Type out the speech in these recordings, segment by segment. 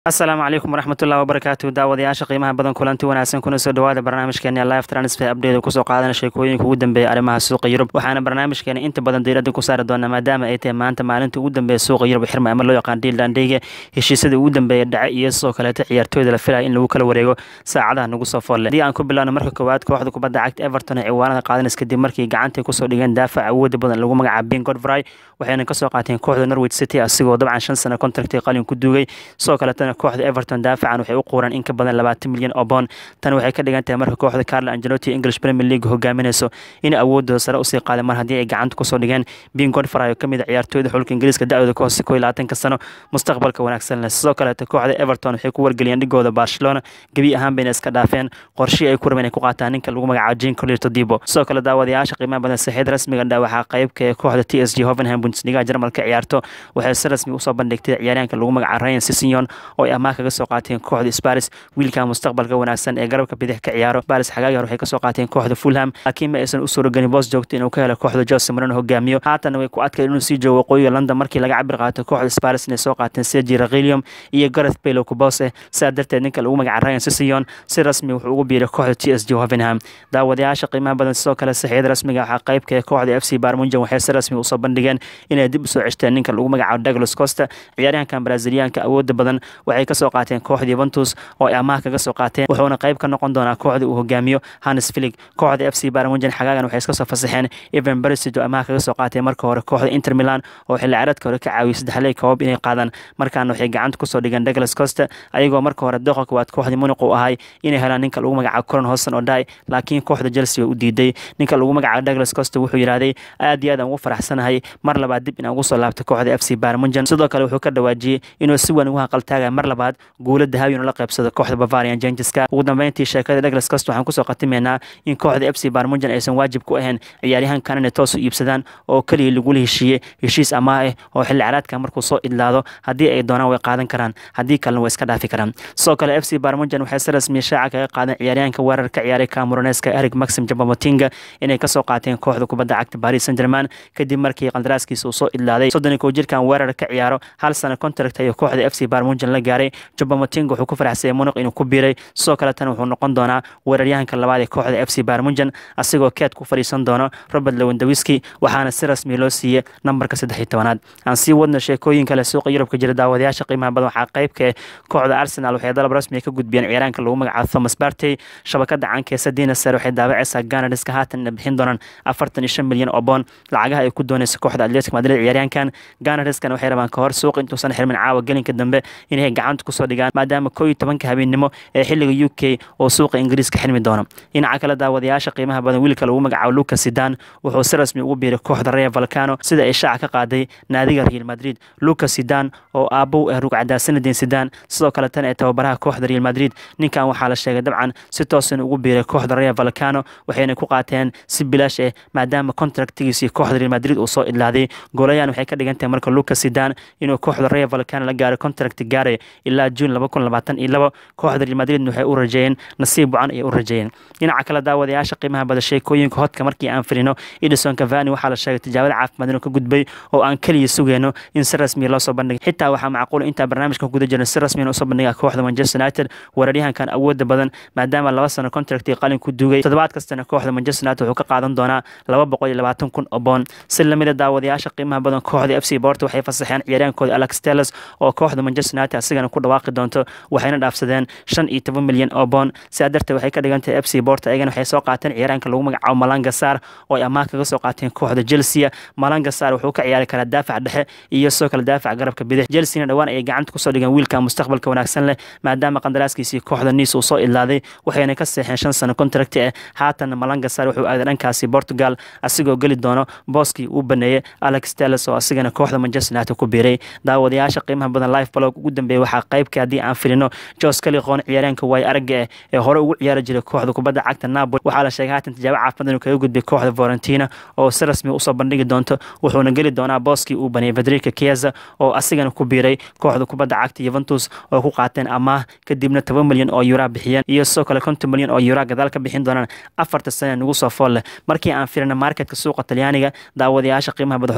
asalaamu calaykum waraxmatullahi wabarakaatu daawadayaasha qiimaha badan kulanti wanaagsan kuna soo dhawaada barnaamijkeena live transfer update kusoo qaadana sheekooyinka ugu dambeeya arrimaha suuqa yurub waxaana barnaamijkeena inta badan diiradda ku saari doonaa maadaama ay tahay maanta maalinta ugu dambeeya suuqa yurub xirma ama loo yaqaan diildandheyga heshiisyada ugu dambeeya dhace iyo sidoo kaleeta ciyaartooyda la filaya in lagu kala wareego saacadaha nagu soo foolle haddii aan ku bilowno marka koowaad kooxda kubadda cagta everton ee ciwaanada qaadanas kadib markii gacantay kusoo dhigeen daafac awooda badan lagu magacaabo ben godfry waxayna kasoo qaateen kooxda norwich city asigoo dabcan shan sano contracti qalin ku duugay sidoo kaletana kooxda everton daafacan waxay u quuraan in ka badan labaatan milyan oo boon tan waxay ka dhigan tahay marka kooxda carlo angelotti english premier league hogaaminayso in awoodooda sare usii qaaday mar haddii ay gacanta kusoo dhigeen ben godfry oo kamid a ciyaartooyda xulka ingiriiska da-dooda ka hoose koo iyo labaatanka sano mustaqbalka wanaagsan leh sidoo kaleeta kooxda everton waxay ku wargeliyeen dhigooda barcelona gebi ahaan bayna iska dhaafeen qorshii ay ku rabeen ay ku qaataan ninka lagu magacaabo jean colirto dibo sidoo kale daawadayaasha qiimaha badan saxiid rasmiga dha waxaa qeybka ee kooxda t s g hovenham bundesliga jarmalka ciyaarto waxay si rasmi usoo bandhigtay ciyaaryahanka lagu magacaabo ryan sissignon oo ay amaah kaga soo qaateen kooxda sparis wiilka mustaqbalka wanaagsan ee garabka bidix ka ciyaaro sparis xagaagi hore waxay kasoo qaateen kooxda fulham laakiin ma aysan u suuragelin boos joogto inuu ka helo kooxda jose marino hogaamiyo haatan way ku adkay inuu sii joogo waqooyiga london markii laga cabir qaato kooxda sparis inay soo qaateen sergi rakhilium iyo gareth bale oo kubos eh sidaa darteed ninka lagu magaca ryan sissignon si rasmi wuxuu ugu biiray kooxda t s g hovenham daawadayaasha qiimaha badan sidoo kale saxiid rasmiga waxaa qeybka ee kooxda f c barmunjan waxay si rasmi usoo bandhigeen inay dib usoo ceshteen ninka lagu magacaabo douglas costa ciyaaryahankan braziliyaanka awooda badan waxay kasoo qaateen kooxda yuventus oo ay amaah kaga soo qaateen wuxuuna qayb ka noqon doonaa kooxda uu hogaamiyo hannes filig kooxda f c barmunjan xagaagan waxay iska soo fasaxeen evan berisig oo amaah kaga soo qaateen marka hore kooxda inter milan oo xilli ciyaareedka hore ka caawiyay saddexley koobab inay qaadaan markaana waxay gacanta kusoo dhigeen douglas costa ayagoo marka hore doqa koowaad kooxdii muniq uu ahay inay helaan ninka lagu magacaabo coron hosan oo dhaay laakiin kooxda chelsea way u diiday ninka lagu magacaabo douglas costa wuxuu yidhahday aad iyo aad aan ugu faraxsanahay mar labaad dib inaan ugu soo laabto kooxda f c barmunjan sidoo kale wuxuu ka dhawaajiyey inuu si weyn ugu haqaltaagaya mar labaad guulo dahawi inuu la qaybsado kooxda bavarian jengiska ugu dambeyntii sheekada douglas costa waxaan kusoo khatimaynaa in kooxda f c barmunjan aysan waajib ku ahayn ciyaaryahankan inay toos u iibsadaan oo keliya lagula heshiiyey heshiis amaah ah oo xilli caraadka markuu soo idlaado haddii ay doonaan way qaadan karaan haddii kalena way iska dhaafi karaan sidoo kale f c barmunjan waxay si rasmiya shaaca kaga qaadeen ciyaaryahanka weerar ka ciyaaray cameroneska eric maxim jabamotinga inay kasoo qaateen kooxda kubadda cagta paris saint german kadib markii qandaraaskiisa uu soo idlaaday soddon iyo kow jirkan weerar ka ciyaaro hal sano contract ayuu kooxda f c barmunjan la gaaray jabamotinga wuxuu ku faraxsayay muniq inuu ku biiray sidoo kaletana wuxuu noqon doonaa weeraryahanka labaad ee kooxda f c barmunjan asigoo keed ku fadhiisan doono robert lewendawiski waxaana si rasmi loo siiyey nambarka saddex iyo tobanaad aan sii wadna sheekooyin kale suuqa yurubka jira daawadayaasha qiimaha badan waxaa qeybka ee kooxda arsenal waxay dalab rasmiga ka gudbiyeen ciyaaraanka lagu magacaabo thomas bartey shabakada cankeesa dinaser waxay daawacaysaa ganariska haatanna bixin doonaan afartan iyo shan milyan oo boon lacagaha ay ku doonaysa kooxda atletic madrid ciyaaryahankan ganariskana waxay rabaan kahor suuqa intuusan xirmin caawa gelinka dambe inay gacanta kusoo dhigaan maadaama koo iyo tobanka habeennimo ee xilliga u k oo suuqa ingiriiska xirmi doono dhinaca kale daawadayaasha qiimaha badan wiilka lagu magacaabo lucas sidan wuxuu si rasmi ugu biiray kooxda reer valcano sida ay shaaca ka qaaday naadiga real madrid lucas sidan oo aabow ah rugcadaa sanadin sidan sidoo kale tan ee tababaraha kooxda real madrid ninkan waxaa la sheegay dabcan si toosan ugu biiray kooxda reer valcano waxayna ku qaateen si bilaash ah maadaama contractigiisii kooxda real madrid uu soo idlaaday goolayahan waxay ka dhigan tahay marka lucas sidan inuu kooxda reer valcano la gaaro contract gaaray ilaa juun laba kun labaatan iyo labo kooxda real madrid waxay u rajeeyeen nasiib wacan ayay u rajeeyeen dhinaca kale daawadayaasha qiimaha bada sheekooyinka hodka markii aan firino edison cavani waxaa la sheegay tijaabada caafimaad inuu ka gudbay oo aan keliya sugeyno in si rasmiya loo soo bandhigay xitaa waxaa macquul intaa barnaamijka guda jirna si rasmiyan usoo bandhiga kooxda manchester united weeraryahankan awooda badan maadaama laba sano contractii qalin ku duugay toddobaad kastana kooxda manchester united wuxuu ka qaadan doonaa laba boqol iyo labaatan kun oo boon si lamida daawadayaasha qiimaha badan kooxda f c borto waxay fasaxeen ciyaaryahankooda alex tellers oo kooxda manchester united asigana ku dhawaaqi doonto waxayna dhaafsadeen shan iyo toban milyan oo boon sidaa darteed waxay ka dhigan tahay f c borto ayagana waxay soo qaateen ciyaaraanka lagu magacaabo malanga sar oo ay amaah kaga soo qaateen kooxda chelsea malanga sar wuxuu ka ciyaari karaa daafac dhexe iyo sidoo kale daafac garabka bidix chelsea dhawaan ayay gacanta kusoo dhigeen wiilka mustaqbalka wanaagsan leh maadaama qandaraaskiisii kooxda niis uu soo idlaaday waxayna ka seexeen shan sano contract ah haatanna malanga sar wuxuu aaday dhankaasi portugal asigoo geli doono booskii uu baneeyey alex telles oo asigana kooxda manchester united ku biiray daawadayaasha qiimaha badan life blog ugu dambeeyay waxaa qeybka haddii aan filino jos kaliqoon ciyaaryaanka waay aragga ah ee hore ugu ciyaari jiray kooxda kubadda cagta napoli waxaa la sheegay haatan tijaabo caafimaad inuu kaga gudbay kooxda valentina oo si rasmi usoo bandhigi doonto wuxuuna geli doonaa booskii uu baneeyey federica kieza oo asigana ku biiray kooxda kubadda cagta yuventus oo ku qaateen amaah kadibna toban milyan oo yuraa bixiyeen iyo sidoo kale konton milyan oo yuraa gadaal ka bixin doonaan afarta sane nagu soo fool leh markii aan firina marketka suuqa talyaaniga daawadayaasha qiimaha badan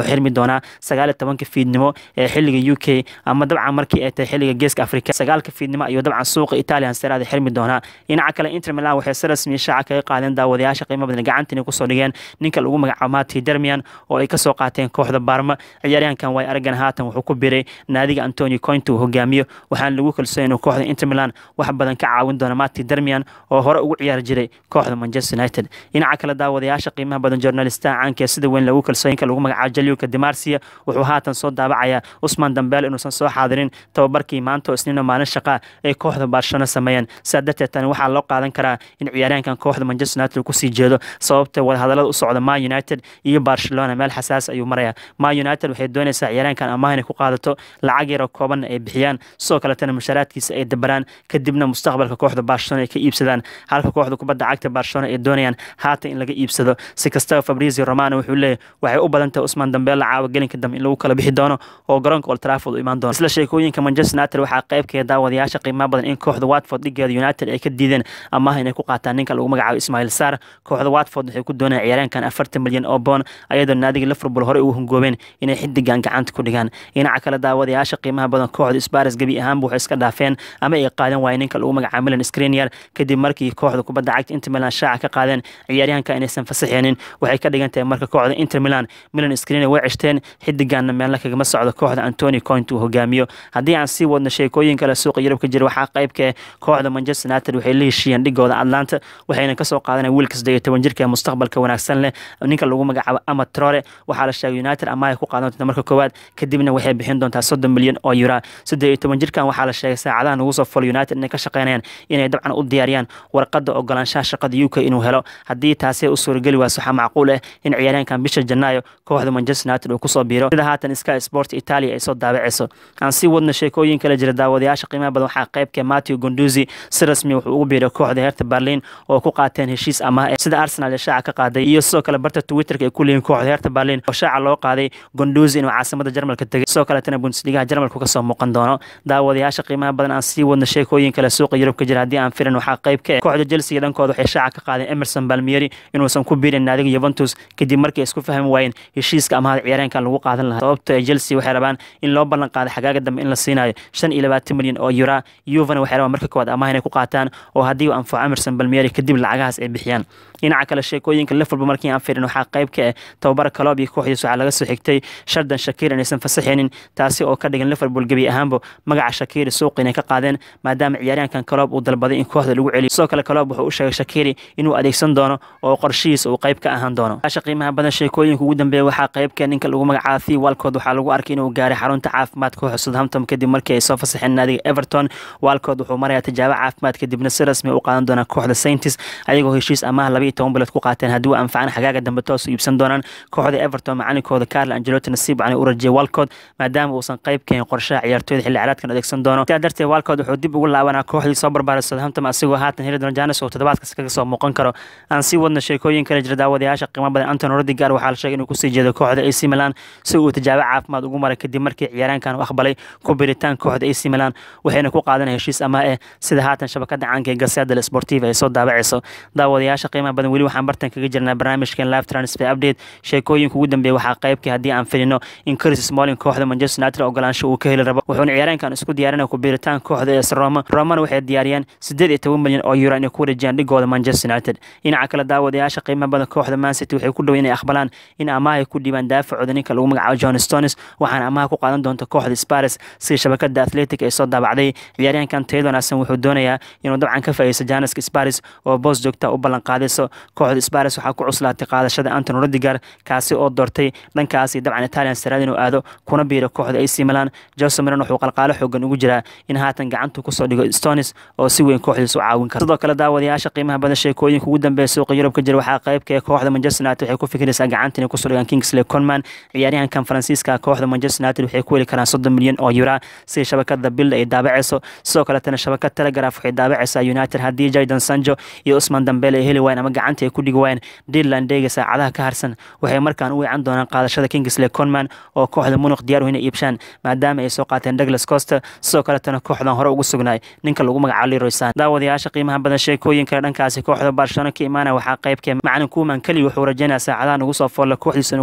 wuxuu xirmi doonaa sagaal iyo tobanka fiidnimo ee xilliga u k ama dabcan markii ay tahay xilliga geeska afrika sagaalka fiidnimo ayuu dabcan suuqa italian serada xirmi doonaa dhinaca kale inter milan waxay si rasmiya shaaca kaga qaadeen daawadayaasha qiimo badan gacantiina kusoo dhigeen ninka lagu magacaabo mati dermian oo ay kasoo qaateen kooxda baarma ciyaaryahankan way aragan haatan wuxuu ku biray naadiga antonio cointa uu hogaamiyo waxaana lagu kalsoon inuu kooxda inter milan wax badan ka caawin doona mati dermian oo hore ugu ciyaari jiray kooxda manchester united dhinaca kale daawadayaasha qiimaha badan journalistaha caanka sida weyn lagu kalsoon lagu magacaabo jaliuka demarsia wuxuu haatan soo daabacayaa usman dambeel inuusan soo xaadirin tababarkii maanta oo isniina maalin shaqa ay kooxda barcelona sameeyeen sidaa darteed tani waxaa loo qaadan karaa in ciyaaryahankan kooxda manchester united uu kusii jeedo sababta wadahadalada u socda ma united iyo barcelona meel xasaas ayuu maraya ma united waxay doonaysaa ciyaaryahankan amaah inay ku qaadato lacag yaroo koobanna ay bixiyaan sidoo kaletana mushaaraadkiisa ay dabaraan kadibna mustaqbalka kooxda barcelona ay ka iibsadaan halka kooxda kubadda cagta barcelona ay doonayaan haatan in laga iibsado si kastaba fabrizio romano wuxuu leeyahy waxay u badan tahay usman dambeella caawa gelinka dambe in lagu kala bixi doono oo garoonka old trafford u imaan doono isla sheekooyinka manchester united waxaa qaybkeeda daawadayaasha qiimaha badan in kooxda watford dhigeeda united ay ka diideen amaah inay ku qaataan ninka lagu magacaabo ismail sar kooxda watford waxay ku doonayaan ciyaaryahankan afartan milyan oo boon ayadoo naadiga liverpool horey ugu hungoobeen inay xidigan gacanta ku dhigaan dhinaca kale daawadayaasha qiimaha badan kooxda spares gebi ahaanba waxay iska dhaafeen ama ay qaadan waayeen ninka lagu magacaabo milan screnier kadib markii kooxda kubadda cagta inter milan shaaca ka qaadeen ciyaaryahanka inaysan fasaxeenin waxay ka dhigan tahay marka kooxda inter milan milan screnier way ceshteen xidiganna meelna kagama socdo kooxda antoni coint uu hogaamiyo haddii aan sii wadno sheekooyin kale suuqa yurub ka jira waxaa qaybka kooxda manchester united waxay la heshiiyeen dhigooda atlanta waxayna kasoo qaadanaya wiilka saddeed iyo toban jirka ee mustaqbalka wanaagsan leh ninka lagu magacaabo ama trore waxaa la sheegay united amaay ku qaadan doonta marka koowaad kadibna waxay bixin doontaa soddon milyan oo yura saddeed iyo toban jirkan waxaa la sheegay saacadaha nagu soo folo united inay ka shaqeynayaan inay dabcan u diyaariyaan warqadda ogolaanshaha shaqada u k inuu helo haddii taasi u suurageli waas waxaa macquul ah in ciyaaryahankan bisha janaayo kooxda manchester united uu kusoo biiro sida haatan sky sport italia ay soo daabacayso aan sii wadno sheekooyin kala jira daawadayaasha qiimaha badan waxaa qaybka matthew gonduzi si rasmi wuxuu ugu biiray kooxda heerta berlin oo ku qaateen heshiis amaah eh sida arsenal ee shaaca ka qaaday iyo sidoo kale barta twitterka ay ku leeyihin kooxda heerta berlin oo shaaca loo qaaday gonduzi inuu caasimada jarmalka tegay sidoo kaletana bundesligaha jarmalku kasoo muuqan doono daawadayaasha qiimaha badan aan sii wadno sheekooyin kale suuqa yurub ka jira haddii aan firin waxaa qayb ka eh kooxda chelsea dhankooda waxay shaaca ka qaadeen emerson balmieri inuusan ku biirin naadiga juventus kadib markii ay isku fahmi waayeen heshiiska amahada ciyaaryahankan lagu qaadan lahaa sababto ee chelsea waxay rabaan in loo ballan qaado xagaaga dambe in la siinayo shan iyo labaatan milyan oo yura yuvana waxay rabaan marka koowaad amaah inay ku qaataan oo haddii uu anfaco emerson balmieri kadib lacagahaas ay bixiyaan dhinaca kale sheekooyinka liverpool markii aan firin waxaa qayb ka ah tababara kaloob iyo kooxdiis waxaa laga soo xigtay shardan shakiir inaysan fasaxaynin taasi oo ka dhigan liverpool gebi ahaanba magaca shakiiri suuq inay ka qaadeen maadaama ciyaaryahankan kaloob uu dalbaday in kooxda lagu celiyo sidoo kale kaloob wuxuu u sheegay shakiiri inuu adeegsan doono oo qorshihiisa uu qayb ka ahaan doono asha qiimaha badan sheekooyinka ugu dambeeya waxaa qaybka ninka lagu magacaabo thi walcod waxaa lagu arkay inuu gaaray xarunta caafimaad kooxda southampton kadib markii ay soo fasaxeen naadiga everton walcod wuxuu marayaa tijaabo caafimaad kadibna si rasmi u qaadan doonaa kooxda saintis ayagoo heshiis amaah laba iyo toban bilood ku qaateen haddii uu anfacan xagaaga dambe toos u iibsan doonaan kooxda everton macalinkooda carlo angelotti nasiib cani u rajiyay walcod maadaama uusan qayb keenin qorshaha ciyaartooyda xilli ciyaareedkan adeegsan doono sidaa darteed walcod wuxuu dib ugu laabanaa kooxdii soo barbaaray southampton asigoo haatan heli doona janis oo toddobaadkas kaga soo muuqan karo aan sii wadna sheekooyin kale jira daawadayaasha qiimo badan anton rodigar waxaa la sheegay inuu kusii jeedo kooxda ac milan si uu tijaabo caafimaad ugu maray kadib markii ciyaaraankan u aqbalay ku biritaan kooxda ac milan waxayna ku qaadanaya heshiis amaah eh sida haatan shabakada caanka ee gaseda sportiva ay soo daabacayso daawadayaasha qiimaha badan weli waxaan bartan kaga jirnaa barnaamijkan live transfer update sheekooyinka ugu dambeeya waxaa qaybkii haddii aan filino in chris smalling kooxda manchester united ogolaansho uu ka heli rabo wuxuuna ciyaaraankan isku diyaarinaya ku biritaan kooxda es roma romana waxay diyaariyeen siddeed iyo toban milyan oo euro inay ku wareejiyaan dhigooda manchester united dhinaca kale daawadayaasha qiimaha badan kooxda man city waxay ku dhow inay aqbalaan in amaah ay ku dhiibaan daafacooda ninka lagu magacaabo john stones waxaana amaha ku qaadan doonta kooxda spares sida shabakada athletic ay soo daabacday ciyaaryahankan tayada wanaagsan wuxuu doonayaa inuu dabcan ka faa'iideysto janiska spares oo boos joogta u ballan qaadayso kooxda spares waxaa ku cuslaatay qaadashada anton rodigar kaasi oo doortay dhankaasi dabcan italian saraad inuu aado kuna biiro kooxda ac milan jose milan wuxuu qalqaalo xoogan ugu jiraa in haatan gacantu kusoo dhigo stones oo si weyn kooxdiis u caawin kara sidoo kale daawadayaasha qiimaha badan sheekooyinka ugu dambeeya suuqa yurub ka jira waxaa qaybka ee kooxda manchester united waxay ku fikiraysaa gacanta inay kusoo dhigaan kingsley conman ciyaaryahankan faransiiska kooxda manchester united waxay ku heli karaan soddon milyan oo yura sida shabakada bilda ay daabacayso sidoo kaletana shabakad telegraph waxay daabacaysaa united haddii jaydan sanjo iyo usman dambele ay heli waayeen ama gacanta ay ku dhigi waayeen deadland dega saacadaha ka harsan waxay markaan u weecan doonaan qaadashada kingsley conman oo kooxda munuq diyaar u inay iibshaan maadaama ay soo qaateen douglas coster sidoo kaletana kooxdan hore ugu sugnaay ninka lagu magacaabo leroy san daawadayaasha qiimaha badan sheekooyin kale dhankaasi kooxda barcelona ka imaanaya waxaa qaybkee macalin kuuman keli wuxuu rajaynayaa saacadaha nagu soo foolla kooxdiisa inuu kusoo biri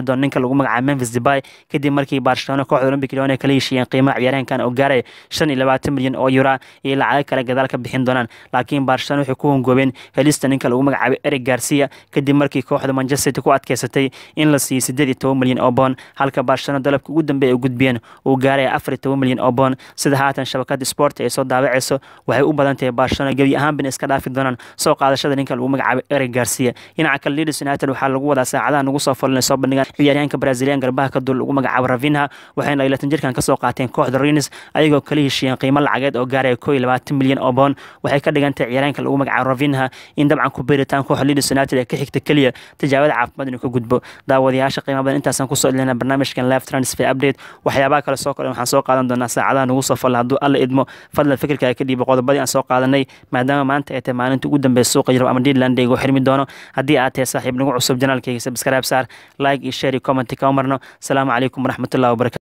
doona ninka lagu magacaabo memphis debay kadib markii barcelona kooxda olympic lyon ay kala heshiiyeen qiimaha ciyaaryahankan oo gaaraya shan iyo labaatan milyan oo yura iyo lacago kale gadaal ka bixin doonaan laakiin barcelona waxay ku hongoobeen helista ninka lagu magacaabay eric garcia kadib markii kooxda manchester city ku adkeysatay in la siiyo sideed iyo toban milyan oo boon halka barcelona dalabka ugu dambeeya ay gudbiyeen uu gaaraya afar iyo toban milyan oo boon sida haatan shabakada sport ay soo daawaceyso waxay u badan tahay barcelona gebi ahaanbin iska dhaafi doonaan soo qaadashada ninka lagu magacaabay eric garcia dhinaca kale leeds united waxaa lagu wadaa saacadaha nagu soo fulinay soo bandhigaan ciyaaryahanka brazilian garbaha ka dul lagu magacaabo ravinha waxayna laylatan jirkan kasoo qaateen kooxda renis ayagoo kala heshiiyeen qiimo lacageed oo gaaraya koo iyo labaatan milyan oo boon waxay ka dhigantahay ciyaaryahanka lagu magacaabo ravinha in dabcan ku beeritaan kooxda leeds united ee ka xigta keliya tijaabada caafimaad inuu ka gudbo daawadayaasha qiimo badan intaasaan kusoo ilina barnaamijkan live transfer update waxyaabaha kale soo kordhan waxaan soo qaadan doonaa saacadaha nagu soo fulla hadduu alla idmo fadlan fikirka ka dhiibo qodobadii aan soo qaadanay maadaama maanta ay tahay maalinta ugu dambeysa suuqa yurub ama deadland igu xirmi doono haddii aad tahay saaxiib nagu cusub janaalkayga subscribe saar like iyo share iyo comment kama marno asalaamu calaykum waraxmatullahi wabarakatu